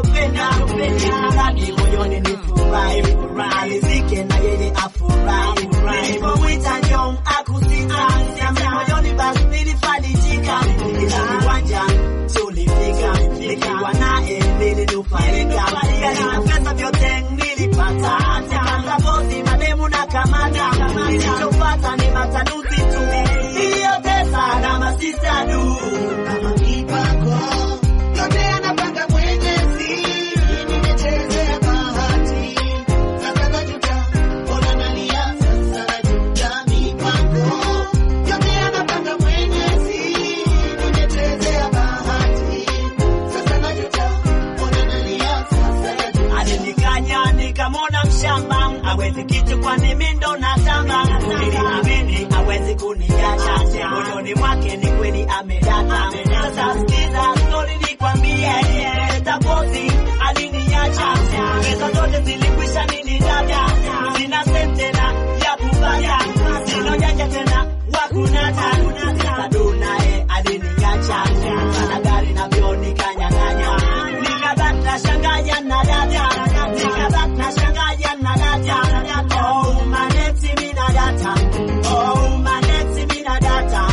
navyopenda ndani moyoni ni furahi furahi rizike na yeye afurahi nilipomwita njoo akusita siambi moyoni basi nilifarijika ila viwanja tulifika nikiwa naye nilinufaika gari na pesa vyote nilipata nikasapozi mademu na kamata nilichopata ni matanuzi tu niliyotesa na masista du kama mipango yote anapanga Mwenyezi, nimechezea bahati sasa najuta, mbona nalia sasa najuta. Mipango yote anapanga Mwenyezi, nimechezea bahati sasa najuta, mbona nalia sasa najuta. alinikanya nikamwona mshamba awezi kitu kwani mindo na tamba niliamini awezi kuniacha moyoni mwake ni kweli amedata sasa sikiza stori nikwambie tapozi aliniacha pesa zote zilikwisha nilidada sina sente tena ya kubaya sina ujanja tena wakunata sasa dunaye aliniacha sana gari navyo nikanyang'anya nikabaki na shangaya na dada nikabaki na shangaya na dada oh maneti mina data oh maneti mina data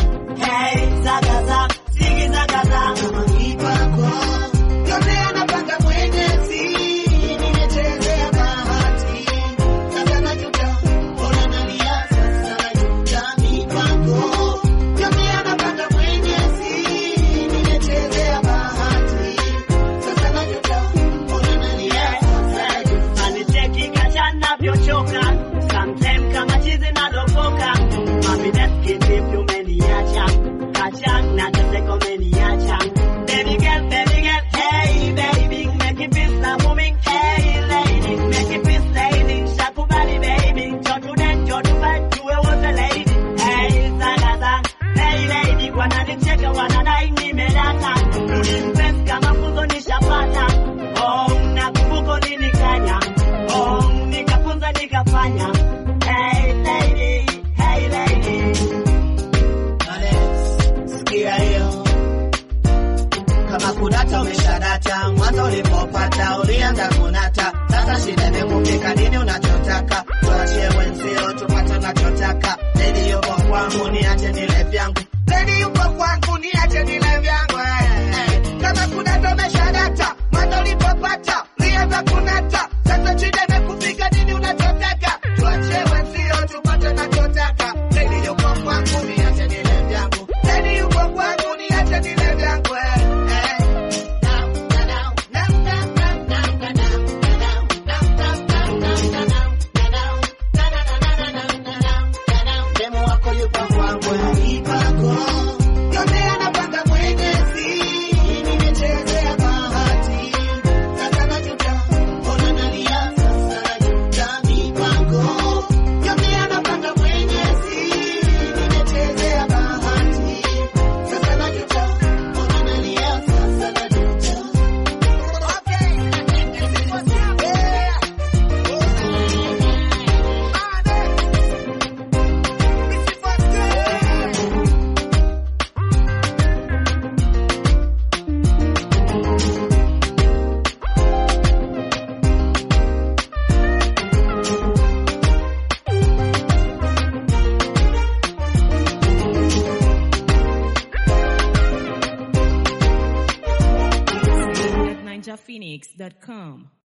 hey zagaza zigi zagaza kama mipango yote anapanga Mwenyezi, nimechezea bahati sasa najuta, mbona nalia sasa najuta. Mipango yote anapanga Mwenyezi, nimechezea bahati sasa najuta, mbona nalia sasa najuta. Anicheki kacha navyochoka Sometime kama chizi nalopoka Mami deski tip umeniacha Kacha na teseko umeniacha Baby girl, baby girl, hey baby Make it peace na moving, hey lady Make it peace lady, shakubali baby Jotu den, jotu fight, tuwe wote lady Hey zagaza, hey lady Wananicheka wanadai nimelata Rudi mpenzi kama funzo nishapata Oh, nakumbuka ulinikanya Oh, nikafunza nikafanya Hey lady, hey lady Alex, sikia hiyo. Kama kudata umeshadata, mwanzo ulipopata ulianza kunata, sasa shida imekufika, nini unachotaka? Tuachie wenzio tupate unachotaka. Lady yupo kwangu, niache nile vyangu. Lady yupo kwangu, niache nile vyangu. eh, eh. Kama kudata umeshadata, mwanzo ulipopata ulianza kunata, sasa shida imekufika, nini unachotaka? Tuachie wenzio tupate unachotaka. Lady yupo kwangu, niache nile vyangu. Lady yupo kwangu, niache nile vyangu. eh, eh. Demu wako yupo kwangu, mipango yote anapanga Mwenyezi, nimechezea bahati sasa najuta, mbona nalia sasa najuta. Mipango yote anapanga Mwenyezi, nimechezea bahati sasa najuta, mbona nalia sasa najuta. Okay, yeah. NinjaPhoenix.com.